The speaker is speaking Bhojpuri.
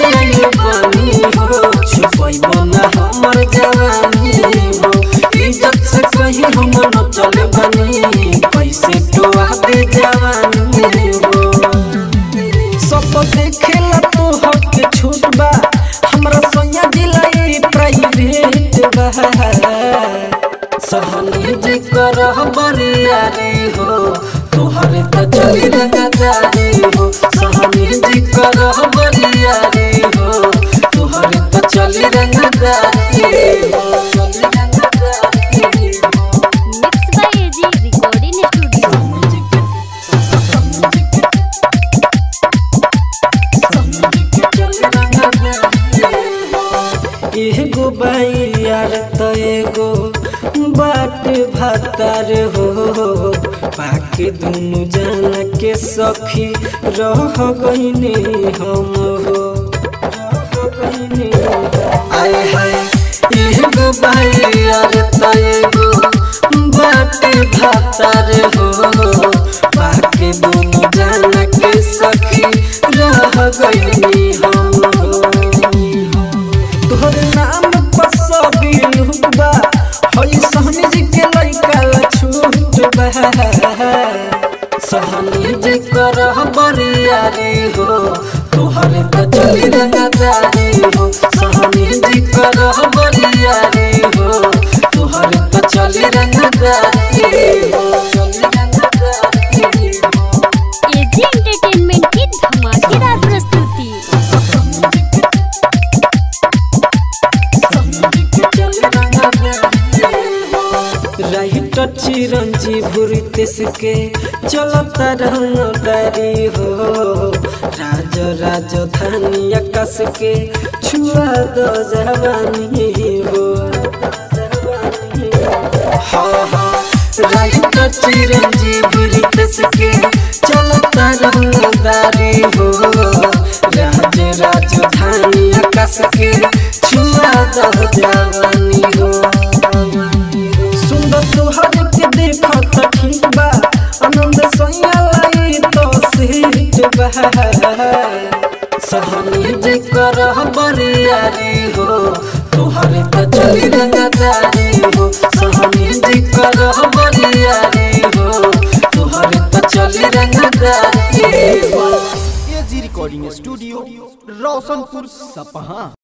आइल बानी हो छुपैबो ना हमर जवानी हो इज्जत से कहीं हम न चले बनी कैसे टोआ दे जवानी हो सब देखेला तो हक छूट बा हमरा सोया दिलाई प्राइवेट बा सहनी जी कर बरियारी हो तोहरे त चली रंगदारी हो सहनी जी कर बरियारी हो तोहरे त चली रंगदारी हो चली रंगदारी हो mix by A G recording studio एगो बाई यार त एगो बाट भातार हो पाके दुनु जान के सखी रह गईने हम हो रह गईने आय हाय एगो बाई यार त एगो बाट भातार हो पाके दुनु जान के सखी रह गईने हम हो तोहर नाम पर सब लुटबा हई सहनी जी के लइका ला छूटबा सहनी जी कर बरियारी हो तोहर त चली रंगदारी हो सहनी जी कर बरियारी हो तोहर त चली रंगदारी हो चली रंगदारी हो एजी एंटरटेनमेंट की धमाकेदार प्रस्तुति राइट चिरंजी भूरी तेस के चलता रंगदारी हो राज राजधानी आकाश के छुआ दो जवानी हो हाँ हाँ राइट चिरंजी भूरी तेस के चलता रंगदारी हो राज राजधानी आकाश के छुआ दो जवानी हो सुंदर तोहर के देखो त ठीक बा आनंद सोया लाई तो सीट बा सहनी जे कर बरियारी हो तोहर त चली रंगदारी हो सहनी जे कर बरियारी हो तोहर त चली रंगदारी हो एजी रिकॉर्डिंग स्टूडियो रोशनपुर सपहा